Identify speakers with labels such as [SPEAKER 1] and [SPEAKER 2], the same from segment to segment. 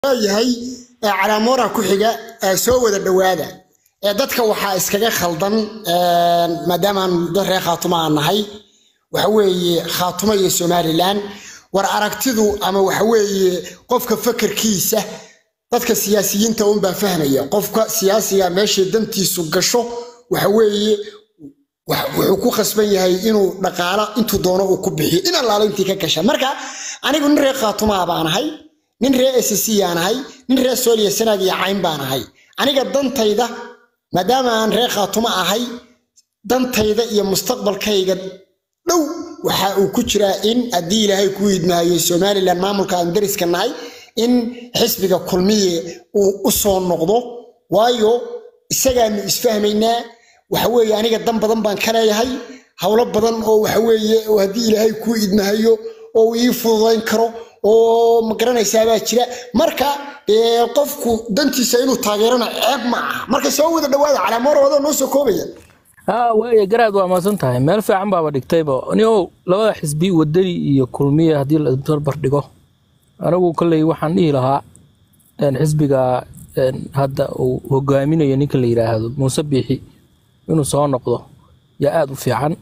[SPEAKER 1] yahay calaamoora ku xiga soo wada dhowaada dadka waxaa iskaga khaldan maadaamaan dad reer khaatuma aan nahay waxa weeye khaatuma iyo somalilan war aragtidu ama waxa weeye qofka fakarkiisa dadka siyaasiyiinta unbaa fahmaya qofka siyaasiga meeshay dantiisu gasho waxa weeye wuxuu ku khasban yahay inuu dhaqaalo intuu doono uu ku bixiyo in allaala intii ka gasha marka anigu nin reer khaatumaa baan ahay nin reer sc aan ahay nin reer sooliya sanaag iyo cayn baan ahay aniga dantayda maadaama aan reer khaatuma ahay dantayda iyo mustaqbalkayga dhow waxa uu ku jiraa in haddii ilaahay kuu idmaayo somalilan maamulka aan dariska nahay in xisbiga kulmiye uu u soo noqdo waayo isagaanu isfahmaynaa waxa weeye aniga dan badan baan ka leeyahay howlo badan oo waxa weeye oo haddii ilaahay kuu idmahayo oo uu ii fududayn karo oo ma garanaysaabaa jira marka qofku dantiisa inuu taageerana ceeb ma aha marka soo wada dhawaada calaamoorooda noo soo koobaya
[SPEAKER 2] haa waaya garaad waa maasan tahay meel fiican baaba dhigtayba nio labada xisbi wadani iyo kulmiye haddii la barbar dhigo anigu kolley waxaan dhihi lahaa xisbiga hadda uu hogaaminayo ninka la yidhaahdo muuse biixi inuu soo noqdo yaa aada u fiican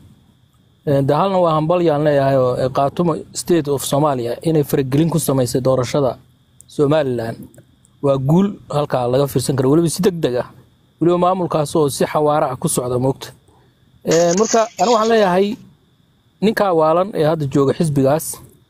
[SPEAKER 2] de halna waa hambalyaan leeyahay oo qaatumo state of somalia inay faragelin ku samaysay doorashada somalilan waa guul halkaa laga fiirsan kara weliba si deg deg ah weliba maamulkaas oo si xawaara ah ku socda moogta marka anigu waxaan leeyahay ninkaa waalan ee hadda jooga xisbigaas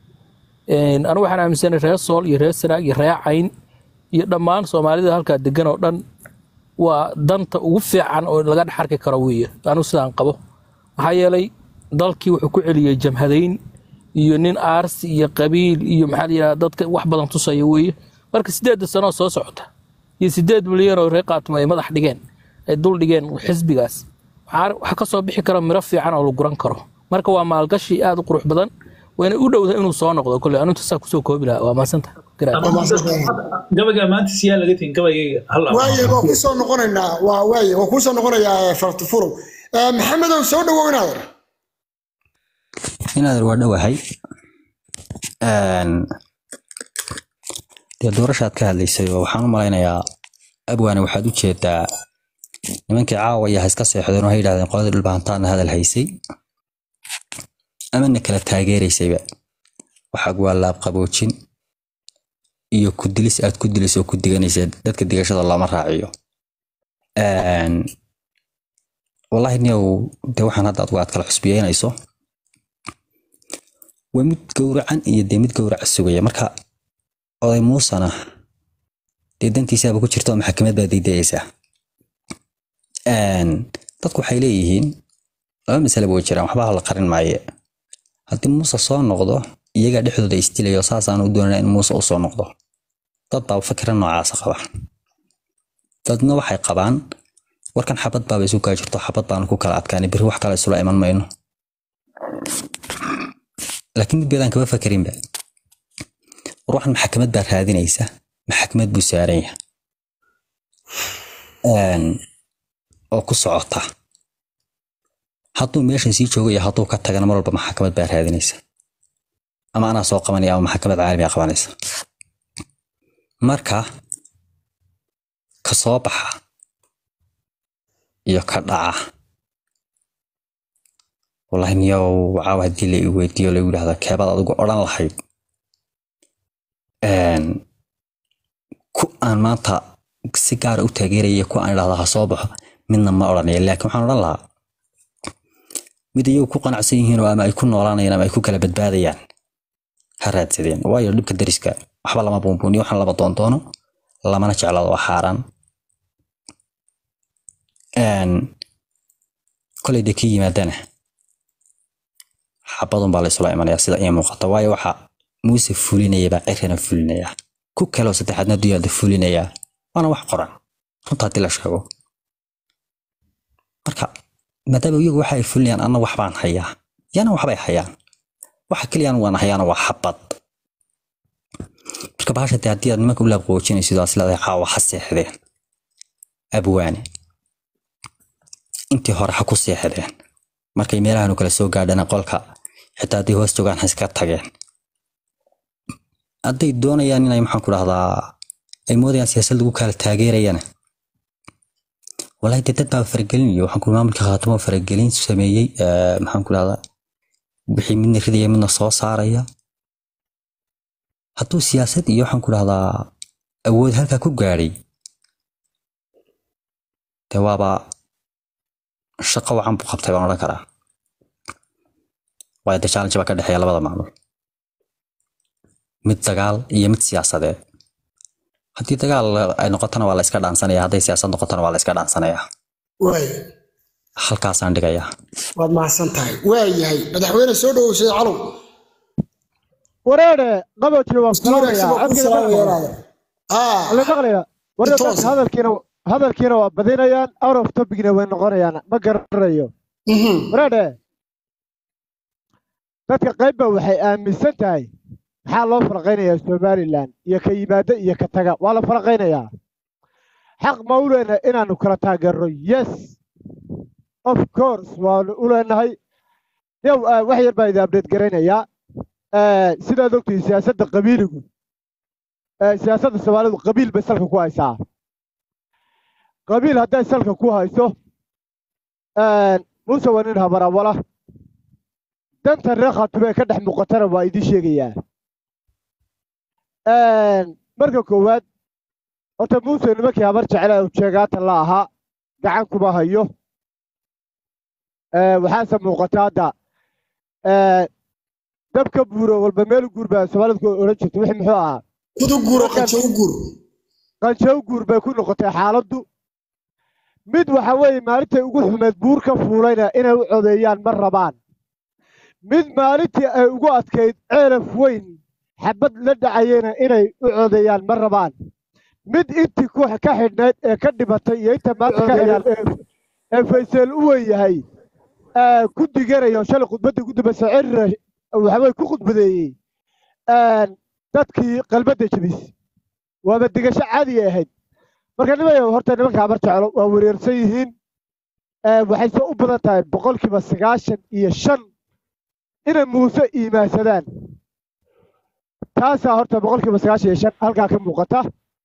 [SPEAKER 2] anigu waxaan aaminsanay reer sool iyo reer sanaag iyo reer cayn iyo dhammaan soomaalida halkaa degan oo dhan waa danta ugu fiican oo laga dhex arki karo weeye anigu sidaan qabo maxaa yeelay dalkii wuxuu ku celiyey jamhadayn iyo nin aarsi iyo qabiil iyo maxaa la yidhahda dadka wax badan tusaya weeye marka sideedda sanoo soo socota iyo sideed milyan oo reer qaatimo ay madax dhigeen ay dul dhigeen xisbigaas waxaa ka soo bixi kara miro fiican oo la guran karo marka waa maalgashi aad u qurux badan wayna u dhowda inuu soo noqdo kole anuunta saa kusoo koobi lahaa waa maasanta
[SPEAKER 3] gabayga maanta siyaa laga tegin gabaygayga
[SPEAKER 1] waaye waa ku soo noqonaynaa waa waaye waa kuu soo noqonayaa fartifurow maxamedow soo dhawow inaader
[SPEAKER 4] inaader waa dhowahay dee doorashaad ka hadlaysay oo waxaan u malaynayaa abwaane waxaad u jeedaa nimankii caawaya ha iska seexdeen oo ha yidhahdeen qoladii dhulbahantaadna hadal haysay amana kala taageeraysayba waxaag waa laabqaboojin iyo ku dilis aad ku dilis oo ku diganaysa dadka digashada lama raaciyo wallahi niow dee waxaan hadda adgu aad kala xusbiyeynayso waa mid gowracan iyo dee mid gowraca sugaya marka oday muusana dee dantiisaaba ku jirta oo maxakamad baa daydayaysaa dadku waxay leeyihiin laba masaleba way jiraan waxba la qarin maaye haddii muuse soo noqdo iyagaa dhexdooda isdilayo saasaan u doonana in muuse u soo noqdo dad baa fikra noocaasa qaba dadna waxay qabaan warkan xabad baaba isu kaa jirto xabad baanu ku kala adkaanay biri wax kale isula iman mayno laakiin mid beedaan kama fakerinba war waxan maxakamad baa raadinaysa maxakamad buu saaran yahay oo ku socota hadduu meeshan sii joogo iyo hadduu ka tagana mar walba maxakamad baa raadinaysa ama anaa soo qabanaya ama maxakamad caalamiga qabanaysa marka ka soo baxa iyo ka dhaca wallahi niyow caawa haddii la i weydiiyo lagu yidhahda keebaad adigu odhan lahayd ku aan maanta si gaara u taageeraya ku aan idhahda ha soo baxo midna ma odhanaya laakiin waxaan odhan lahaa mid iyagu ku qanacsan yihiin oo ama ay ku noolaanayaan ama ay ku kala badbaadayaan ha raadsadeen waayo dhibka dariska waxba lama buunbuuniyo waxaan lama doondoono lamana jeclado waa xaaraan kolay dee kii yimaadana xabadun baa laysula imanaya sida ii muuqata waayo waxa muuse fulinaya baa cirana fulinaya ku kaloo saddexaadna duyaada fulinaya waana wax qoran runta haddii la sheego marka maadaama iyagu waxa ay fulinayaan anna waxbaan hayaa yana waxbay hayaan waxa keliyaan waan hayaana waa xabad marka bahasha dee haddii aad nimanka u laabqoojinaysid aad leedahay caawa ha seexdeen abwaane intii hore ha ku seexdeen markay meelahan kala soo gaadhana qolka xitaa hadday hoos joogaan ha iska tageen hadday doonayaan inay maxaan ku dhahdaa ay moodayaan siyaasad lagu kala taageerayana walahi dee dad baa faragelin iyo waxaan ku maamulka khaatimo faragelin sameeyey eh, maxaan ku dhahdaa wixii midna ridaya midna soo saaraya hadduu siyaasad iyo waxaan ku dhahdaa awood halkaa ku gaadhay dee waaba shaqo wacan buu qabtay baan odhan karaa waayo dee challenge baa ka dhexeeya labada maamul mid dagaal iyo mid siyaasadeed haddii dagaal ay noqotona waa la iska dhaansanaya hadday siyaasad noqotona waa la iska dhaansanaya
[SPEAKER 1] waay
[SPEAKER 4] halkaasaan dhigayaa
[SPEAKER 1] waad mahadsan tahay waayahay madaxweyne soo dhowow sida calow
[SPEAKER 5] wareere qabowjii waan
[SPEAKER 1] si wanaagsan
[SPEAKER 5] salaamayaa
[SPEAKER 1] baa kuu
[SPEAKER 5] codkeeda
[SPEAKER 1] salaamaya
[SPEAKER 5] maqlayaa
[SPEAKER 1] walaal. aa
[SPEAKER 5] wala maqlayaa warre
[SPEAKER 1] toos.
[SPEAKER 5] dadka hadalkiina hadalkiina waa badinayaan out of topicna way noqonayaan ma garanayo
[SPEAKER 1] mhm.
[SPEAKER 5] wareere dadka qaybba waxay aaminsan tahay maxaa loo faraqaynayaa somalilan iyo ka yimaado iyo ka taga waa la faraqaynayaa xaq ma u leenahay inaanu kala taageerno yes of course waanu u leenahay yow ah, wax yar baa idin abdeed garaynayaa Eh, sidaad ogtihiin siyaasadda qabiiligu eh, siyaasadda soomaalidu qabiil bay salka ku haysaa qabiil hadday salka ku hayso eh, muuse waa nin habarawala danta reer khaatume ee ka dhex muuqatana waa idiin sheegayaa marka koowaad horta muuse nimankii habar jecla ujeegaata la ahaa gacan kuma hayo Eh, waxaase muuqata hadda eh, dabka buuro walba meel guur baa soomaalidu ku odhan jirta wixii muxuu ahaa
[SPEAKER 1] kudu guuro qajo u guur
[SPEAKER 5] qanjow guur bay ku noqotay xaaladdu mid waxa weeye maalintay ugu xumeed buur ka fuulayna inay u codeeyaan ma rabaan mid maalintii ay ugu adkayd ceelaf weyn xabad la dhacayena inay u codeeyaan ma rabaan mid intii ku ka xidhnayd ee ka dhimatay iyo inta maanta ka xidhan ee- ee faysal u weyn yahay ee ku diganayo shalay khudbadda ugu dambaysa cirra waxaweye ku khudbadeeyey dadkii qalbadda jebis waaba digasho caadi ay ahayd marka nimayo horta nimanka habar jeclo waa wereersan yihiin Eh, waxay soo u badan tahay boqolkiiba sagaashan iyo shan inay muuse iimaansadaan taasaa horta boqolkiiba sagaashan iyo shan halkaa ka muuqata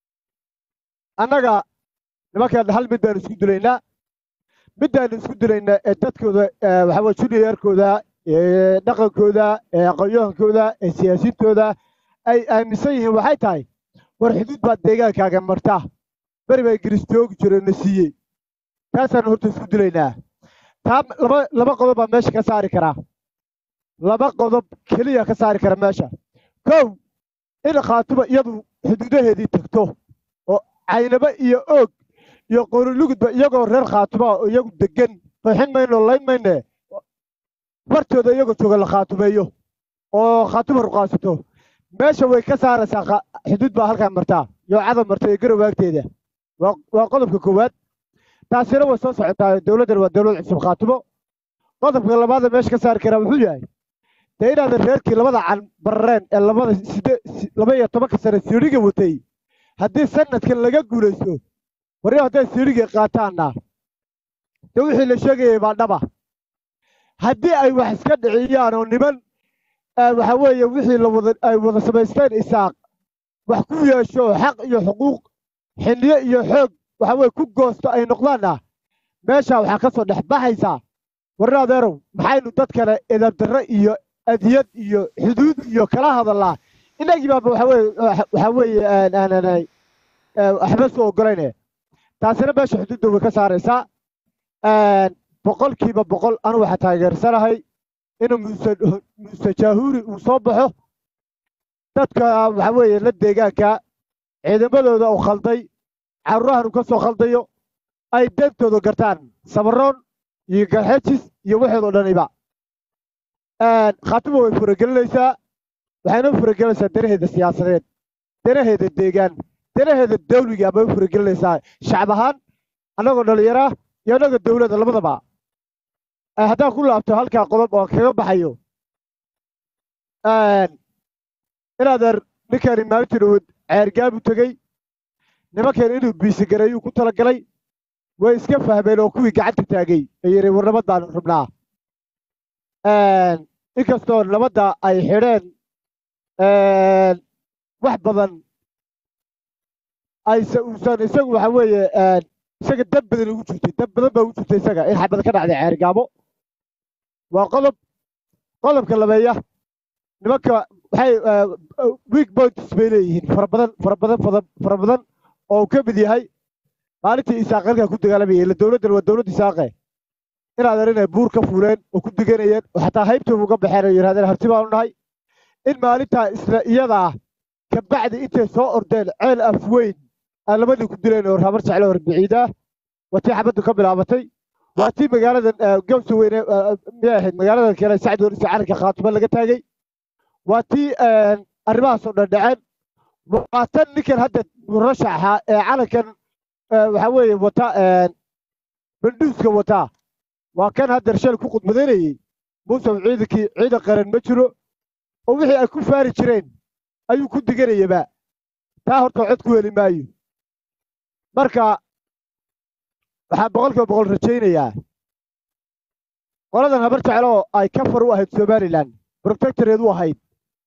[SPEAKER 5] annaga nimankan hal mid baanu isku dilaynaa middaanu isku dilaynaa ee dadkooda eh, waxaa weye juniorkooda ee dhaqankooda ee aqoon-yahankooda ee siyaasiintooda ay aaminsan yihiin waxay tahay war xuduud baad deegaankaaga martaa beri baa ingiriis joogi jiro na siiyey taasaanu horta isku dilaynaa taa laba laba qodob baa meesha ka saari karaa laba qodob keliya ka saari kara meesha kow in khaatuba iyadu xuduudaheedii tagto oo caynaba iyo oog iyo qorilugudba iyagoo reer khaatuma oo iyagu degan qeexin mayno layn mayne bartooda iyagoo jooga la khaatumeeyo oo khaatuma ruqaasato meesha way ka saaraysaa kha- xuduud baa halkaa martaa yoocada marta iyo garowaagteeda waa waa qodobka koowaad taasina way soo socotaa dowladdan waa dowlad cusub khaatumo qodobka labaada meesha ka saari karaa wuxuu yahay dee inaadan reerkii labada can barareen ee labada side si- laba iyo tobanka sane siidhiga watay haddii sanadkan laga guulaysto waryo hadday siidhiga qaataanna dee wixii la sheegayay baa dhaba haddii ay wax iska dhiciyaan oo niman eh, waxa weeye wixii la wada ay wada samaysteen isaaq wax ku yeesho oo xaq iyo xuquuq xilliyo iyo xoog waxa weye ku goosto ay noqdaanna meesha waxaa ka soo dhex baxaysaa warna adeerow maxaynu dad kale edabdarre iyo adiyad iyo xuduud iyo kala hadallaa innagii baaba waxa weye waxa weeye aan- aananay eh, waxba soo ogolayne taasina meesha xuduudda way ka saaraysaa boqolkiiba boqol anu waxaa taageersanahay inuu muuse muuse jaahuuri uu soo baxo dadka waxa weeye la deegaanka ciidamadooda uu khalday carruurahan uu ka soo khaldayo ay dantooda gartaan sabaroon iyo garxejis iyo waxoodoo dhaniba khaatuma way furagelinaysaa waxayna u furagelinaysaa danaheeda siyaasadeed danaheeda deegaan danaheeda dawliga bay u furagelinaysaa shacab ahaan annagoo dhallinyaraa iyo annagoo dowladda labadaba Eh, haddaan ku laabto halkaa qodob oo kaga baxayo inaadeer ninkani maalintii dhawood ceergaabu tegey nimankan inuu biisigareeyuu ku talagalay way iska fahmeen oo kuwii gacanta taagay ay yidhi war nabad baanu rabnaa inkastoo nabadda ay xidheen wax badan aysa uusan isagu waxa weeye een, isaga dab badan ugu jirtay dab badan baa ugu jirtay isaga in xabad ka dhacday ceerigaabo waa qodob qodobka labeeya nimanka waxay eh, weak points bay leeyihiin fara badan fara badan fara- fara badan oo uu ka mid yahay maalintii isaaq halkaa ku dagaalamayay ila dowladdan waa dowladda isaaqe inaad arinay buur ka fuuleen oo ku deganayeen oo xataa haybtooda uga baxeen oo yidhahdeen harti baanu nahay in maalintaa isla iyadaa kabacdi intay soo ordeen ceel afweyn aan labadii ku dileen oo rabar jecle hor biciidaa waa tii xabaddu ka bilaabatay waa tii magaaladan eh, gawsa weyne eh, miyay ahayd magaaladan kale sacd warisa calanka khaatuma laga taagay waa tii eh, arrimahaas oo dhan dhaceen waa tan ninkan hadda murashaxa ee calankan eh, waxaa weeye wata eh, bandhuuska wataa waa kan hadda shal ku khudbadaynayey muusow ciidankii ciidan qaran ma jiro oo wixii ay ku faari jireen ayuu ku diganayaba taa horta cod ku heli maayo marka waxaan boqolkiiba boqol rajaynayaa qoladan habar jeclo oo ay kafar u ahayd somalilan protectoreed u ahayd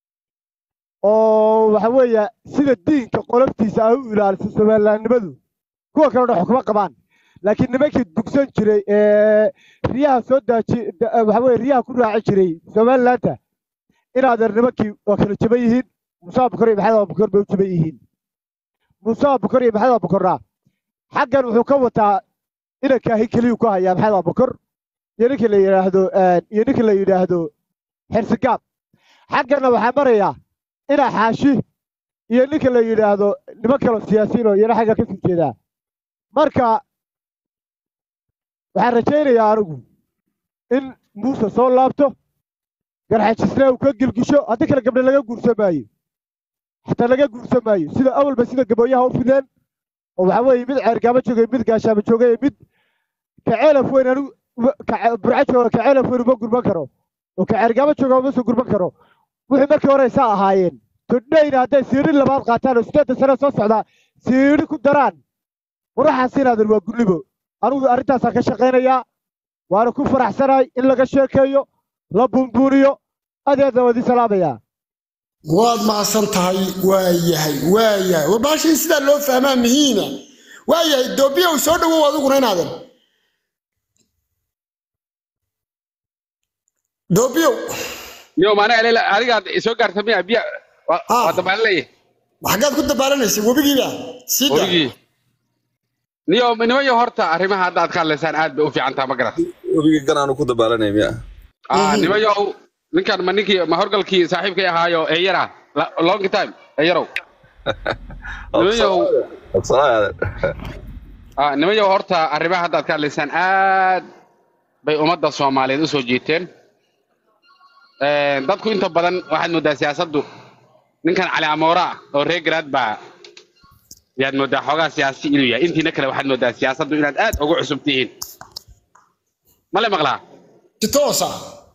[SPEAKER 5] oo waxa weeye sida diinka qoloftiisa ay u ilaaliso somalilandnimadu kuwa kale dhan xukuma qabaan laakiin nimankii dugsan jiray ee riyaha soo daaji da- waxa weye riyaha ku raaci jiray somalilanta inaadeer nimankii waa kala jaban yihiin muuse abukar iyo maxamed abukar bay u jaban yihiin muuse abukar iyo maxamed abukarna xaggan wuxuu ka wataa inankaahi keliyuu ku hayaa maxamed abukar iyo ninkii la yidhaahdo iyo ninkii la yidhaahdo xersigaab xagganna waxaa maraya inaa xaashi iyo ninka la yidhaahdo niman kaloo siyaasiyiin oo iyana xagga ka soo jeedaa marka waxaan rajaynayaa anigu in muuse soo laabto garxajisna uu ka gilgisho haddii kale gabdhe laga guursan maayo xataa laga guursan maayo sida awalba sida gabooyaha u fideen oo waxaa weeye mid ceergaamo joogay mid gaashaamo joogay mid kaceelaf weyn anigu ka- burco jooga kaceelaf weyn uma gurman karo oo kaceergaamo jooga uma soo gurman karo wixii markii hore saa ahaayeen todhayna hadday siidhi labaad qaataan oo siddeedda sane soo socdaa siidhi ku daraan waraxaas inaadan waa gullibo anigu arrintaasaan ka shaqaynayaa waana ku faraxsanahay in laga sheekeeyo la buunbuuniyo adeedna waa idin salaamayaa
[SPEAKER 1] waad mahadsan tahay waa yahay waa yahay war baasha in sidaa loo fahmaa muhiima waa yahay doobiya uu soo dhawow adiguna inaadan doobiyow
[SPEAKER 6] yo maana alila adigaad soo gaarta miya biya waa
[SPEAKER 1] Ah.
[SPEAKER 6] waa dabaalanaya
[SPEAKER 1] xaggaad ku dabaalanaysa webigiiba sii daa
[SPEAKER 6] origii niyo nimayo horta arrimaha hadda aad ka hadlaysaan aad bay u fiican taha ma garat
[SPEAKER 7] webiga ganaanu ku dabaalanay miya
[SPEAKER 6] ah nimayo ninkan ma ninkii ma horgalkii saaxiibkay ahaayo ee yara la- long time ee yarow nimayo
[SPEAKER 7] absalaaden
[SPEAKER 6] ah nimayo horta arrimaha hadda aad ka hadlaysaan aad bay ummadda soomaaliyeed u soo jiiteen Een, dadku inta badan waxaad moodaa siyaasaddu ninkan cali amoora ah oo reer garaad baa yaad moodaa xoogaa siyaasi inuu yahay intiina kale waxaad moodaa siyaasaddu inaad aad ugu cusub tihiin male maqlaa
[SPEAKER 1] si toosa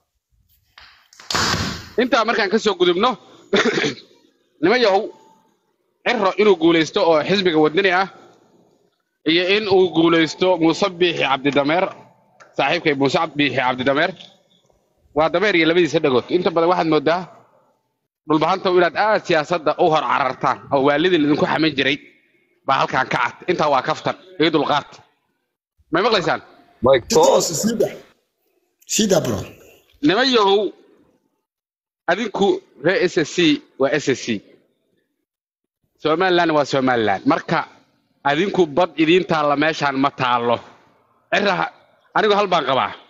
[SPEAKER 6] intaa markaan ka soo gudubno nima yahow ciro inuu guulaysto oo xisbiga wadani ah iyo in uu guulaysto muuse biixi cabdidameer saaxiibkay muuse Cab- biixi cabdidameer waa dameer iyo labadiisa dhagood inta badan waxaad moodaa dhulbahantow inaad aad siyaasadda u hor carartaan oo waalidii idinku xaman jiray baa halkaan ka cad intaa waa kaftan iyo dulqaad may maqlaysaan
[SPEAKER 7] mike
[SPEAKER 1] si
[SPEAKER 7] toos
[SPEAKER 1] toosa sii daa sii daa bro
[SPEAKER 6] nima yahow adinku reer s s c waa s s c somaliland waa somaliland marka adinku bad idiin taalla meeshaan ma taallo ciraha anigu hal baan qabaa